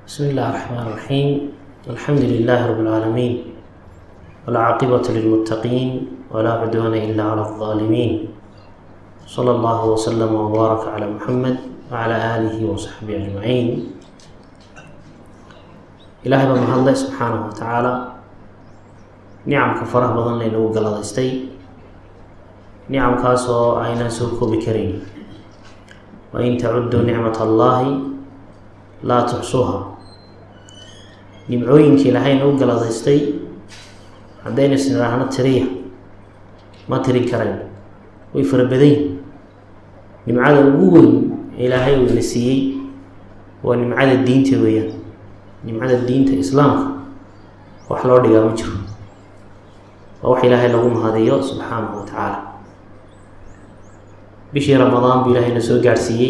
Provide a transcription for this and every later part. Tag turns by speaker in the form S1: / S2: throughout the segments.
S1: بسم الله الرحمن الرحيم الحمد لله رب العالمين والعاقبة للمتقين ولا عدوان إلا على الظالمين صلى الله وسلم وبارك على محمد وعلى آله وصحبه أجمعين ilaahay baa mahadlay subxaanahu wa tacaala nicamka faraha badan lee nagu galadaystay nicamkaasoo aynaan soo koobi karayn wain tacuduu nicmat allaahi laa tuxsuuha nimcooyinka ilaahay nagu galadaystay haddaynu isnidhaahno tiriya ma tirin karayn way fara badanyihin nimcada ugu weyn ilaahay uu ina siiyey waa nimcada diinta weeyaan nimcada diinta islaamka wax loo dhigaa ma jiro waa wax ilaahay lagu mahadiyo subxaanahu wa tacaala bishii ramadaan buu ilaahay na soo gaadhsiiyey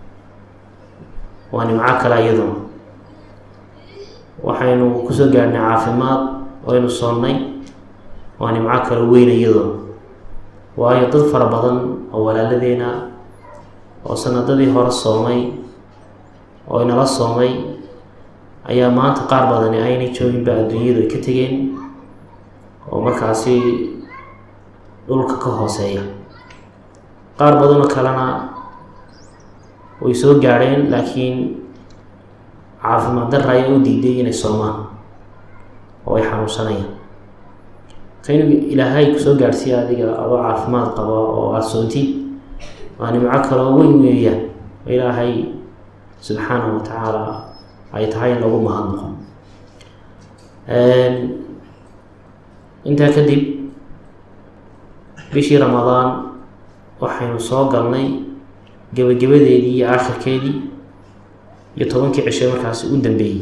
S1: waa nimco kale iyaduna waxaynu kusoo gaadhnay caafimaad waynu soonnay waa nimco kale weyn iyaduna waayo dad fara badan oo walaaladeena oo sanadadii hore soomay oo inala soomay ayaa maanta qaar badani aynay jooginba adduunyadu ay ka tegeen oo markaasi dhulka ka hooseeya qaar badanoo kalena way soo gaadheen laakiin caafimaad darra ayaa u diiday inay soomaan oo ay xanuunsanayaan ka inu ilaahay kusoo gaadhsiiya adiga adoo caafimaad qaba oo aada soontid waa nimco kaloo weyn weeyaan oo ilaahay subxaanahu wa tacaala ay tahay in lagu mahadnaqo intaa kadib bishii ramadaan waxaynu soo galnay gebagabadeedii iyo aakhirkeedii iyo tobankii cisho markaasi u dambeeyey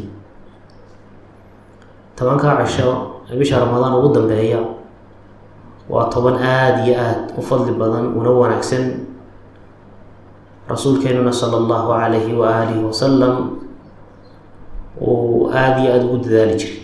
S1: tobankaa cisho ee bisha ramadaan ugu dambeeya waa toban aada iyo aada u fadli badan una wanaagsan rasuulkeenuna sala allahu calayhi wa aalihi wasalam uu aada iyo aada ugu dadaali jiray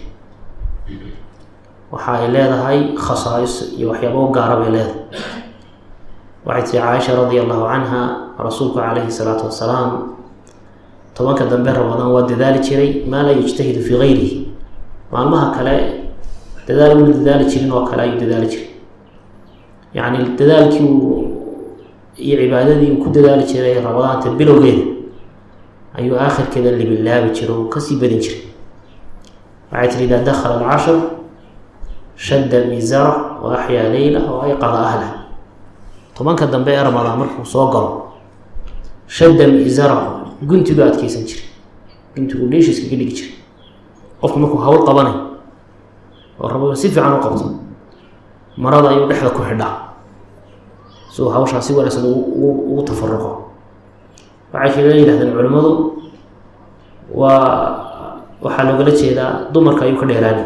S1: waxa ay leedahay khasaais iyo waxyaaba u gaara bay leedahay waxay tiri caaisha radia allahu canha rasuulku calayhi salaatu wasalaam tobanka dambe ramadaan waa dadaali jiray maa laa yujtahidu fii gayrihi maalmaha kale dadaal una dadaali jirin oo kale ayuu dadaali jiray yacni dadaalkii uu iyo cibaadadii uu ku dadaali jiray ramadaanta bilowgeeda ayuu aakhirkeeda libilaabi jiro oo kasii badin jiray waxay tiri idaa dakhala alcashar shadda miisara wa axyaa leylah wa ayqada ahlah tobanka dambe ee ramadaan markuu soo galo shadda miisara guntigu adkeysan jiray guntigu dheeshiiska ka dhigi jiray qofku markuu hawl qabanay oo rabo si fiican u qabto marada ayuu dhexda ku xidhaa si uu hawshaa si wanaagsan ugu tafaruqo waxay kaga yidhahdeen culimmadu waa waxaa loogala jeedaa dumarka ayuu ka dheeraanay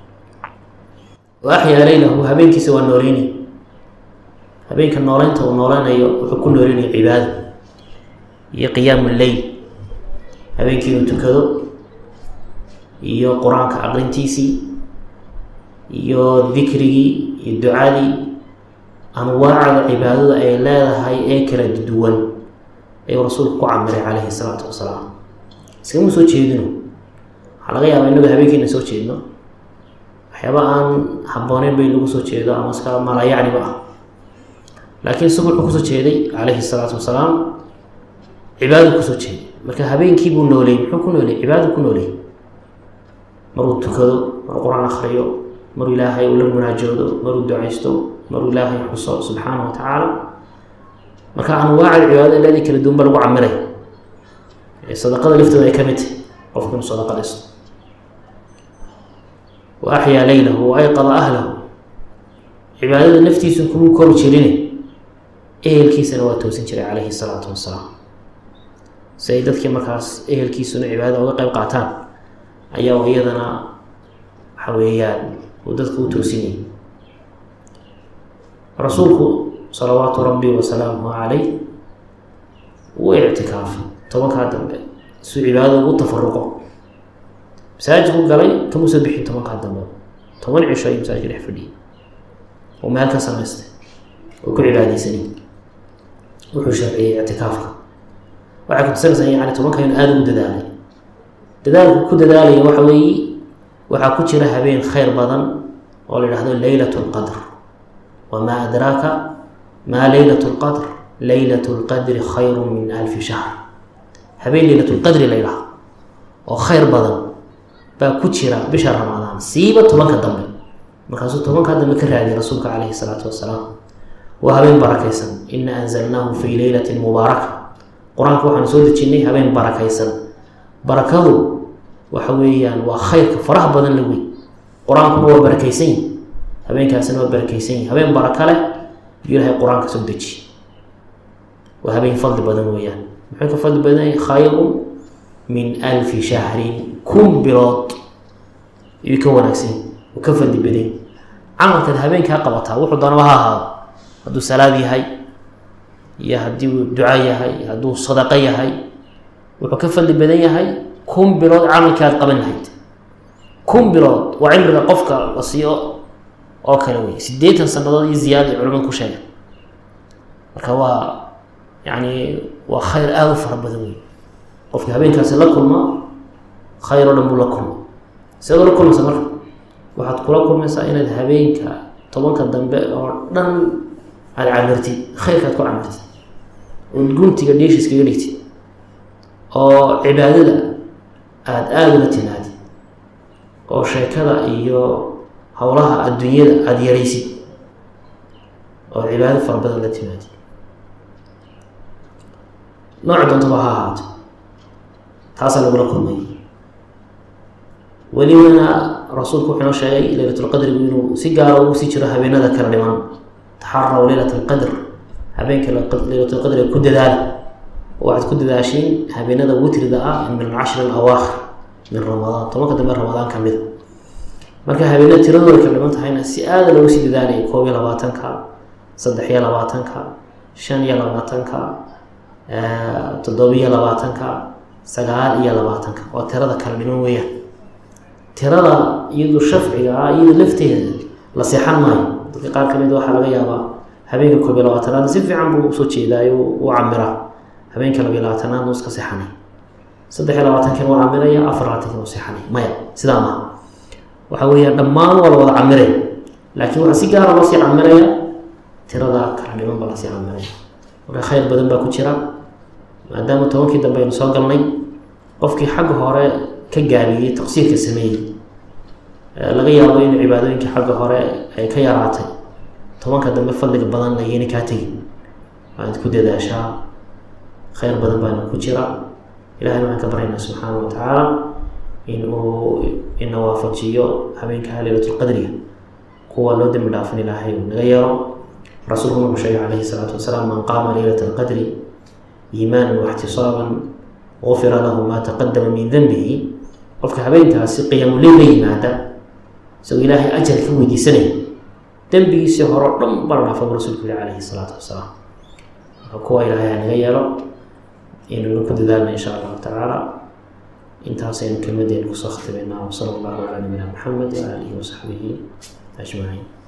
S1: wa axyaa leylahu habeenkiisa waa nooleynay habeenka nooleynta uu nooleynayo wuxuu ku nooleynaya cibaado iyo qiyaamu leyl habeenkii inuu tukado iyo qur-aanka aqrintiisii iyo dikrigii iyo ducadii anwaacda cibaadada ay leedahay ee kala duwan ayuu rasuulku ku camiray calayhi salaatu wasalaam iskama soo jeedino waxaa laga yaabaa inagu habeenkiina soo jeedno waxyaaba aan habbooneyn bay nagu soo jeedo ama iska malayacniba ah laakiin isagu wuxuu kusoo jeeday calayhi salaatu wasalaam cibaadadu kusoo jeeday marka habeenkii buu nooleeyey muxuu ku nooleeyey cibaadadu ku nooleeyey maruu tukado maruu qur-aan akhriyo maruu ilaahay uu la munaajoodo maruu ducaysto maruu ilaahay xuso subxaana wa tacaala marka anwaacda cibaadada leedii kala duwan ba lagu camiray sadaqada laftooda ay ka mid tahay qofku inuu sadaqadaysto wa axyaa leylahu wa ayqada ahlahu cibaadada naftiisu kumuu kori jirine ehelkiisana waa toosin jiray calayhi salaatu wasalaam si ay dadkii markaas ehelkiisuna cibaadada uga qeyb qaataan ayaa iyadana waxa weeyaan uu dadku u toosinayay rasuulku salawaatu rabbi wasalaamuhu calayh wuu ictikaafay tobankaa dambe suu cibaadada ugu tafaruqo masaajidku galay kama soo bixin tobankaa dambe toban cisho ayuu masaajidka dhex fadhiyay oo meel ka samaystay oo ku cibaadeysanay wuxuu sharciyey ictikaafka waxay kutusinaysaa yani tobanka inu aada ugu dadaalay dadaalku ku dadaalaya waxa weeye waxaa ku jira habeen khayr badan oo la yidhahdo leylat lqadr wamaa adraaka maa leylat lqadr leylat lqadri khayru min alfi shahr habeen leylat lqadri la yidhahdo oo khayr badan baa ku jira bisha ramadaan siiba tobanka dambe markaasuu tobankaa dambe ka raadiyay rasuulka caleyhi salaatu wasalaam waa habeen barakaysan ina anzalnaahu fii leylatin mubaaraka qur-aanka waxaanu soo dejinnay habeen barakaysan barakadu waxa weeyaan waa khayrka faraha badan la wey qur-aankuna waa barakaysan yihi habeenkaasina waa barakaysan yihi habeen baraka leh yuu ilahay qur-aanka soo dejiye waa habeen fadli badan weeyaan muxuu ka fadli badan yahay khayrun min alfi shahrin kun bilood yuu ka wanaagsan uu ka fadli badan camalkaad habeenkaa qabataa wuxuu doonaba ha ahaado hadduu salaad yahay iyo haddii uu duco yahay hadduu sadaqo yahay wuxuu ka fadli badan yahay kun bilood camalkii aad qaban lahayd kun bilood waa cimriga qofka la siiyo oo kale wey siddeetan sanadood iyo ziyaada ay culamadu ku sheegeen marka waa yacni waa khayr aada u fara badan wey qofka habeenkaasi la kulma khayr oo dhan buu la kulma sidaad ula kulmaysa marka waxaad kula kulmaysaa inaad habeenka tobanka dambe oo dhan aada camirtid khayrkaad ku camirtid ood guntiga dheeshiis kaga dhigtid oo cibaadada aada aada ula timaadid oo sheekada iyo howlaha adduunyada aada yaraysid oo cibaado fara badan la timaadid nooca doontaba ha ahaato taasaa lagula kulmay welibana rasuulku wuxuu inoo sheegay leylatulqadrigu inuu si gaara ugu sii jiro habeenada kala dhiman taxaraw leylat alqadr habeenka leylatulqadriga ku dadaala waxaad ku dadaashiin habeenada witrida ah min alcashri alawaakhir min ramadaan tobanka dambe ramadaan ka mida marka habeenada tiradooda kala dhiman tahayna si aada loogu sii dadaalaya koob iyo labaatanka saddex iyo labaatanka shan iyo labaatanka toddobiyo labaatanka sagaal iyo labaatanka waa tirada kala dhiman weeyaan tirada iyadu shafciga ah iyadu lafteeda la seexan maayo dadka qaar ka mid waxaa laga yaabaa habeenka koob iyo labaatanaad si fiican buu usoo jeedaayo u camiraa habeenka labiyo labaatanaad uu iska seexanay saddex iyo labaatankiina waa camiraya afar labaatankiina u seexanay maya sidaa maaha waxa weeyaan dhammaan waa la wada camiray laakiin waxaa si gaara loo sii camiraya tirada kala dhiman baa lasii camiraya marka khayr badan baa ku jira maadaama tobankii dambe aynu soo galnay qofkii xagga hore ka gaabiyey taqsiirka sameeyey laga yaabo in cibaadooyinkii xagga hore ay ka yaraatay tobanka dambe fadliga badan layayna kaa tegin waaad ku dadaashaa khayr badan baana ku jira ilahay waxaan ka baryaynaa subxaana wa tacaala in uu ina waafajiyo habeenka leylatulqadriga kuwa loo dembi dhaafin ilaahay uu naga yeelo rasuulkuna wuxuu sheegay calayhi salaatu wasalaam man qaama leylata alqadri iimaanan waxtisaaban gufira lahu maa taqadama min denbihi qofka habeenkaasi qiyaamuleyl la yimaada isagoo ilaahay ajar ka weydiisanaya dembigiisii hore o dhan bala dhaafa buu rasuulku yihi calayhi salaatu wasalaam marka kuwa ilaahay ha naga yeelo inaynu ku dadaalna insha allahu tacaala intaasaynu kelmadeenu kusoo khatimaynaa wasala allahu calaa nabiyina maxamed wa aalihi wasaxbihi ajmaciin